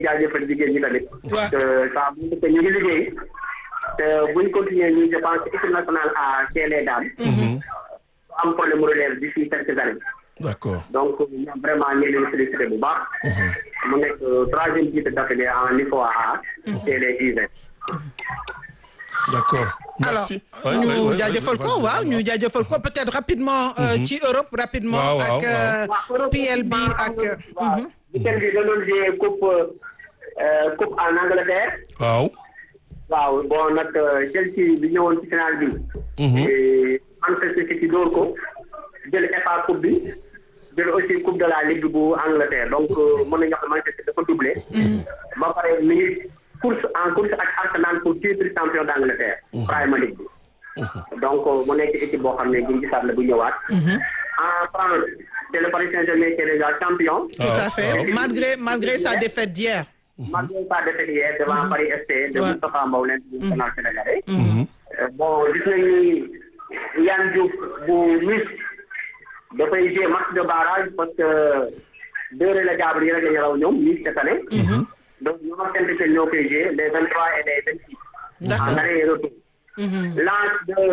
jaajëfal jigéen ñi tamit. waaw que ça bu ñu ñu ngi liggéey te buñ continuer ñu je pense équipe nationale à chez les dames. am problème mu relève d'ici quelques années. d'accord donc ñoom vraiment ñu ngi leen félicité bu baax. mu nekk troisième titre d'affilée en niveau A. chez les U20. d'accord alors merci Ouais, ouais, ñu ouais, jaajëfal vas-y, ko vas-y, waaw vas-y. ñu jaajëfal ko peut-être rapidement euh, ci Europe rapidement Waaw, waaw, ak euh, waaw PL bi ak waaw mhm. weekend bi da doon jouer coupe euh, coupe en Angleterre. waaw waaw bon nag Chelsea bi ñëwoon ci final bi. et Manchester City dóor ko jël FA coupe bi jël aussi coupe de la ligue bu Angleterre donc euh, mën nañu wax ne Manchester dafa doublé. ba pare mi ngi course en course ak Arsenal pour titre champion d'Angleterre. Premier League bi. donc euh, mu nekk équipe boo xam ne bu ñu gisaat la bu ñëwaat. en France c'est le Paris Saint-Germain qui est déjà champion. tout à fait waaw. malgré malgré sa défaite d'hier malgré sa défaite hier devant Paris FC de Ouais. Moustapha Mbow l'international sénégalais. Euh, bon gis nañu ni Yann Diouf bu Nice dafay jouer match de barrage parce que deux relégables yi rek la ñu raw ñoom Nice cette année. donc ñoom ak Saint-Étienne ñoo koy jouer les vingt trois et les vingt six. D'accord. en aller et retour. Lens de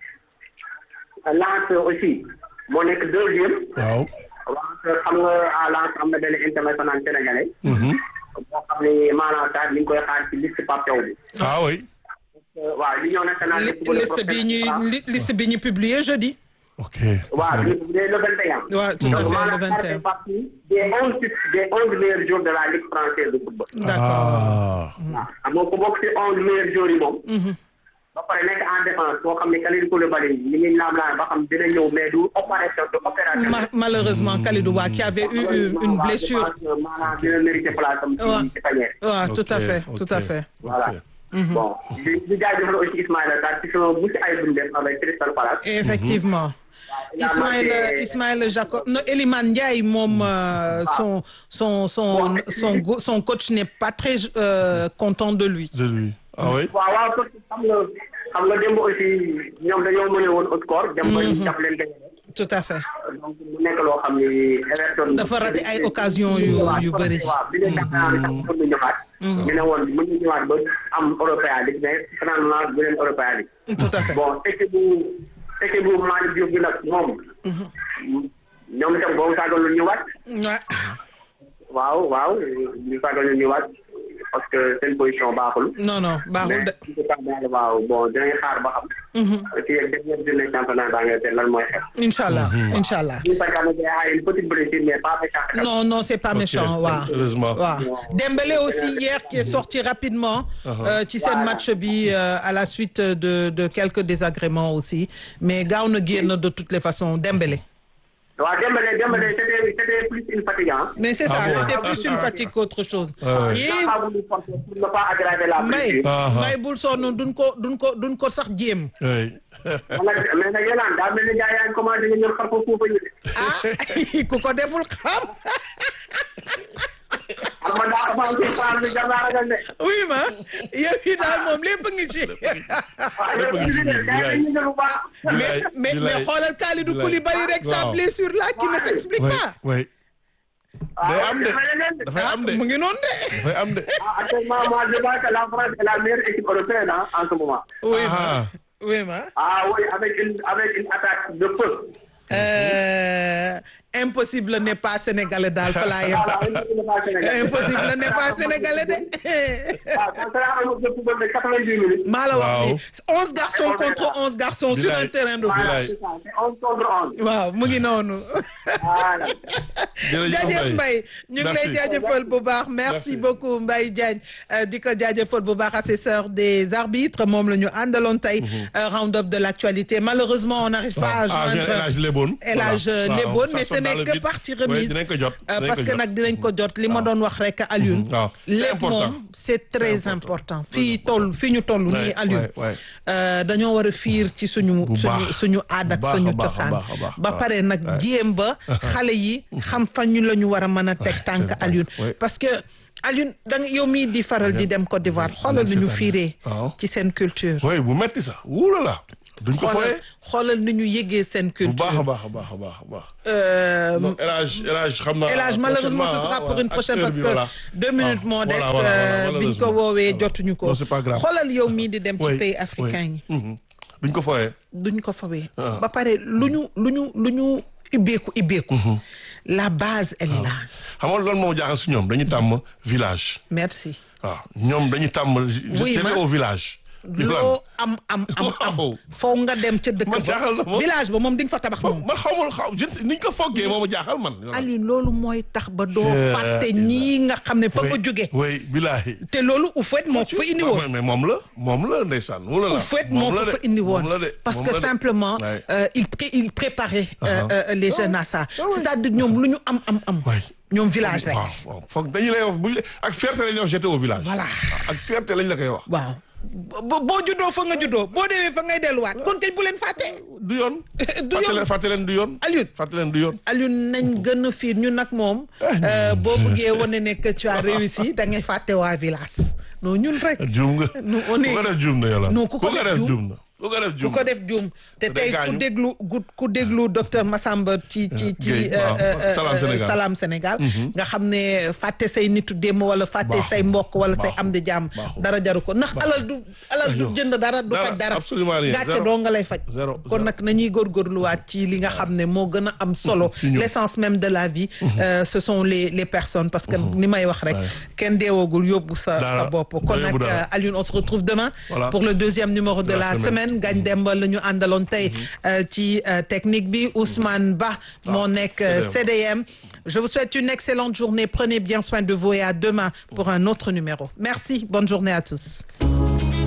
Lens aussi moo nekk deuxième. waaw waaw xam nga à Lens am na benn international sénégalais. boo xam ne maanaam sax ñu ngi koy xaar ci liste Pape Thiaw bi. ah oui waaw l'union nationale. Li- liste bi ñuy li- liste bi ñu publié jeudi ok waaw gis nga de. le le 21. waaw tout à donc fait le maanaam ça 21 fait partie des onze titres des onze meilleurs joueurs de la ligue française de football. d'accord ah waaw xam nga ku bokk ci onze meilleurs joueurs yi moom. ba pare nekk en défense boo xam ne Kalidou Koulibaly ñu ngi laam laam ba xam dina ñëw mais du opération du opération. Ma- malheureusement Kalidou Ba qui avait eu une, une blessure maanaam dina mérité place am Ouais. ci ci panier. waaw tout à Ok, fait tout à ok. fait Voilà. Ok. bon di di jaajëfal aussi Ismaïla Sarr ci sama mucc ay bu mu def avec Crystal Palace. effectivement Ismaël Ismaël Jacob non Elimane Ndiaye moom euh, son son son son go- son coach n'est pas très euh, content de lui de lui ah oui waaw waaw parce que xam nga xam nga démb aussi ñoom dañoo mëne woon au score. dem ba ñu jàpp leen gagné. tout à fait donc mu nekk loo xam ni Everton. dafa raté ay occasion yu yu bëri waaw bi leen jàpp naa ne sax mën na ñëwaat. ñu ne woon mën na ñëwaat ba am Europa League mais finalement bu leen Europa League. tout à fait bon équipe bu équipe bu Malick Diouf bi nag moom. ñoom itam boobu saagal lu ñëwaat. Ouais. waaw waaw ñu saagal lu ñëwaat parce que seen position baaxul. non non baaxul mais de en tout cas daal waaw bon dinañ xaar ba xam. ci dernière journée championnat d'Angleterre lan mooy xew. incha allah incha allah ñu fekk am na une petite blessure mais pas méchant. non non c'est pas méchant waaw heureusement waaw Dembélé aussi hier qui est sorti rapidement euh, ci seen match bi euh, à la suite de de quelques désagréments aussi mais gaaw na génn de toutes les façons Dembélé waaw Dembélé Dembélé c'était c'était plus une fatigue hein. mais c'est ça Ah bon c'était plus une fatigue qu'autre chose Ouais. yii Dafa voulu forcer pour ne pas aggraver la may blessure. Ah, ah. may bul sonn duñ ko duñ ko duñ ko sax jéem oui mais nag yéen daa mel ni gars yaa ngi commencé nga ñëw xar ko foofu ñu. ah ku ko deful xam xam nga daa avancé phase bi jar naa ragal de. oui ma yow yi daal moom lépp ngi ci waaw Lépp a ngi si biir, gars yi dañuy jël bu baax. mais Bilaay, mais mais bilaay. xoolal Kalidou Bilaay. Koulibaly rek sa Waaw. blessure là qui ne s'explique oui pas oui day am de dafay leneen de. dafay am de mu ngi noonu de dafay am de Ah, actuellement moi je pense que la France est la meilleure équipe européenne hein, en ce moment. oui ma ah oui ma Ah oui, avec une avec une attaque de feu. Euh, impossible n'est pas sénégalais daal fa laa yem Voilà, une équipe de base sénégalaise. impossible n'est pas sénégalais de Ah, ça sera un match de football de 90 minutes. maa la wax Waaw. ni onze garçons contre onze garçons sur un Bilaay. terrain de foot Voilà, Bilaay. c'est ça, c'est 11 contre 11. waaw mu ngi noonu Voilà. jërëjëf jaajëf Mbaye Mbaye ñu ngi lay Merci. jaajëfal bu baax merci Merci. beaucoup Mbaye Diagne euh, di ko jaajëfal bu baax assesseur des arbitres moom la ñu àndaloon tey euh, round up de l'actualité malheureusement on n'arrive pas à ah joindre El Hadj Leboon El Hadj Voilà. Leboon Waaw, ça mais ce sonne dans n'est le que vide. partie Oui, remise dinañ ko jot Euh, dinañ parce ko que jot. nag dinañ ko jot li ma doon wax rek Alioune waaw c'est lépp important. moom c'est très C'est important important. fii toll fii ñu toll nii Ouais, Alioune ouais, ouais. Euh, dañoo war a fiir ci suñu Bu suñu baax. suñu aada ak Bu baax, suñu a baax, a cosaan baax, a baax, ba waaw. pare nag Ouais. jéem ba xale yi xam fan ñu la ñu war a mën a teg tànk c'est Alioune vrai, ouais. parce que Alioune da nga yow mii di faral di dem Côte d'Ivoire xoolal c'est nu ñu vrai. fiiree Waaw. ci seen culture oui bu metti sax wuula la duñ ko xoolal fooyee xoolal ni ñu yëgee seen bu baax a culture. baax a baax a baax a baax. Euh, non El Hadj El Hadj xam naa. El Hadj malheureusement ce prochainement, sera ah, pour une ak prochaine heure parce bi, que voilà. deux minutes Ah, moo des voilà, voilà, euh, biñ ko malheureusement. woowee Voilà. jotuñu ko Non, c'est pas grave. xoolal yow mii di dem ci Oui, pays africain yi oui. Mhm. duñ ko fooyee. duñ ko fawee Ah. ba pare lu ñu lu ñu lu ñu ibbeeku ibbeeku la base elle est là xam nga loolu moom jaaxal si ñoom dañu tàmm village. merci waaw ñoom dañu tàmm. Oui, je ma- au village. loo am am am am Waaw. foo nga dem ca dëkk Man jaaxal na ba ma. village ba moom di nga fa tabax moom man xaw ma xaw je ne niñ ko foggee moom jaaxal man. Alioune loolu mooy tax ba doo Je- fàtte ñii nga xam ne fa nga jóge oui bilaahi. te loolu u fait moo ko fa indi woon mais mais moom la moom la ndeysaan. wala la au fait moo ko la de, fa indi woon moom la de, parce moom que la de. simplement Ouais. euh, il pré il préparait euh, Uh-huh. euh, les jeunes à ça Ah ouais. c'est-à-dire ñoom lu ñu am am am Ouais. ñoom village rek waaw waaw foog dañu lay wax buñ la ak fierté lañ la wax j'étais au village. Voilà. ak fierté lañ la koy wax. waaw bo boo juddoo fa nga juddoo boo demee fa ngay delluwaat kon kañ bu leen fàtte du yoon. Du fàtte yoon. leen fàtte leen du yoon. Alioune. fàtte leen du yoon. Alioune nañ gën a fiir ñu nag moom euh, boo bëggee wane ne que tu as réussi da ngay fàtte waa village non ñun rek juum nga. Nous, on ku est- ko def juum na yola. Non, ku ko def juum. juum na. ku ko def ku juum ko def juum te day tey ku gaañu. déglu gu- ku déglu docteur Massamba ci ci ci Guèye, euh, waaw. euh, Salam euh, Sénégal. Salam Sénégal nga xam ne fàtte say nitu démb wala fàtte Baaxul. say mbokk wala say Baaxul. am di jàmm Baaxul. dara jaru ko ndax alal du alal du Aywa. jënd dara du Dara, faj dara absolument rien. gàcce Zéro. doo nga lay faj Zéro, kon zéro. nag nañuy góorgóorluwaat ci li nga xam ne moo gën a am solo Ci ñoom. l'essence même de la vie euh, ce sont les les personnes parce que ni may wax rek Ouais. kenn deewoogul yóbbu sa Dara. sa bopp kon Doo nag yóbbu dara. euh, Alioune on se retrouve demain Voilà. pour le deuxième numéro de, De la la semaine. semaine Gagne Demba la ñu àndaloon tey euh, ci euh, technique bi Ousmane Ba moo nekk euh, CDM je vous souhaite une excellente journée prenez bien soin de vous et à demain pour un autre numéro merci bonne journée à tous